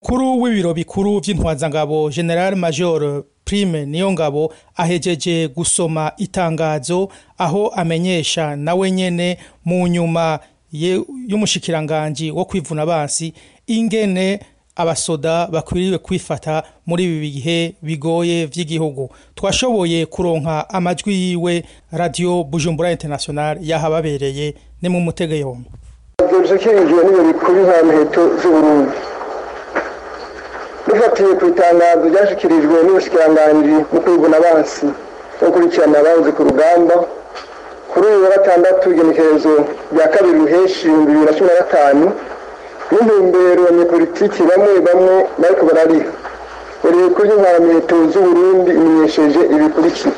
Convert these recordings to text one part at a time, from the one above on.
umukuru w'ibiro bikuru vy'intwazangabo general major prime niyo ngabo ahejeje gusoma itangazo aho amenyesha nawe nyene mu nyuma y'umushikiranganji wo kwivuna abansi ingene abasoda bakwiriwe kwifata muri ibi bihe bigoye vy'igihugu twashoboye kuronka amajwi yiwe radio bujumbura international yahababereye ni mu mutege yombi dushikirijwe n'ibiro bikuru nka miheto z'uburundi dufatiye ku itangazo ryashikirijwe n'ubushikiranganji mu kwivuna abansi no gukurikirana abahoze ku rugamba kuri uyu wa gatandatu igenekerezo rya kabiri ruheshi ibihumbi bibiri na cumi na gatanu n'intumbero abanyepolitiki bamwe bamwe bariko barariha buri bikuru by'inkoramiheto z'uburundi imenyesheje ibikurikira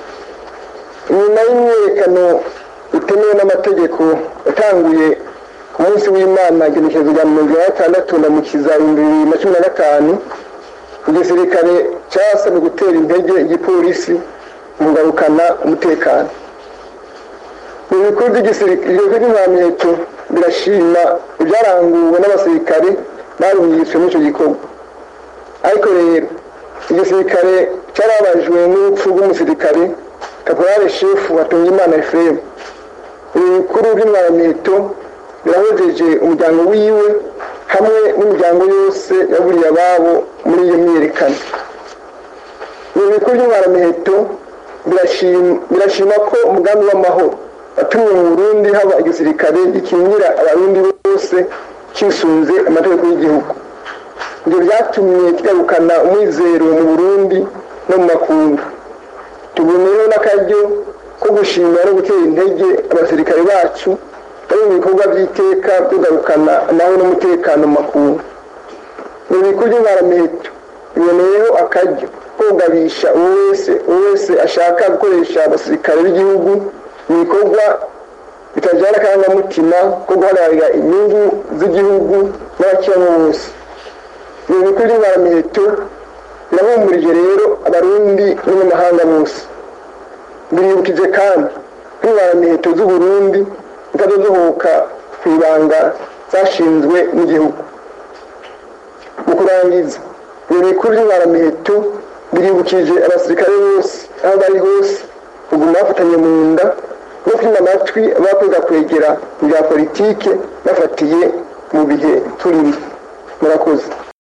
inyuma y'imyiyerekano itemewe n'amategeko yatanguye ku munsi w'imana igenekerezo rya mirongo ine na gatandatu na mukiza ibihumbi bibiri na cumi na gatanu igisirikare casabwe gutera intege igipolisi mu ngarukana umutekano mu bikuru by'inkoramiheto birashima ibyaranguwe n'abasirikare barungitswe muri icyo gikorwa ariko rero igisirikare cyarabajwe n'urupfu rw'umusirikare kaporale shefu hatungimana efuremu ibi bikuru by'inkoramiheto birahojeje umuryango wiwe hamwe n'imiryango yose yaburiye ababo muri iyo myiyerekano ibi bikuru by'inkoramiheto birashima ko umugambi w'amahoro watumye mu burundi haba igisirikare gikingira abarundi bose kisunze amategeko y'igihugu ibyo byatumye kigarukana umwizero mu burundi no mu makungu tuboneyeho n'akaryo ko gushimira no gutera intege abasirikare bacu bari mu bikorwa by'iteka byo kugarukana amahoro n'umutekano mu makungu mu bikuru by'inkoramiheto biboneyeho akaryo ko kugabisha uwo wese uwo wese ashaka gukoresha abasirikare b'igihugu ibikorwa bitajyana akarangamutima ko guhagararira inyungu z'igihugu n'abakiramo bose ibi bikuru by'inkoramiheto birahumurije rero abarundi n'abanyamahanga bose biribukije kandi ko inkoramiheto z'uburundi zitadodohoka ku ibanga zashinzwe n'igihugu mu kurangiza ibi bikuru by'inkoramiheto biribukije abasirikare bose aho bari hose kuguma bafatanye mu nda no kwima amatwi abakwega kwegera mu bya politike bafatiye mu bihe turimo murakoze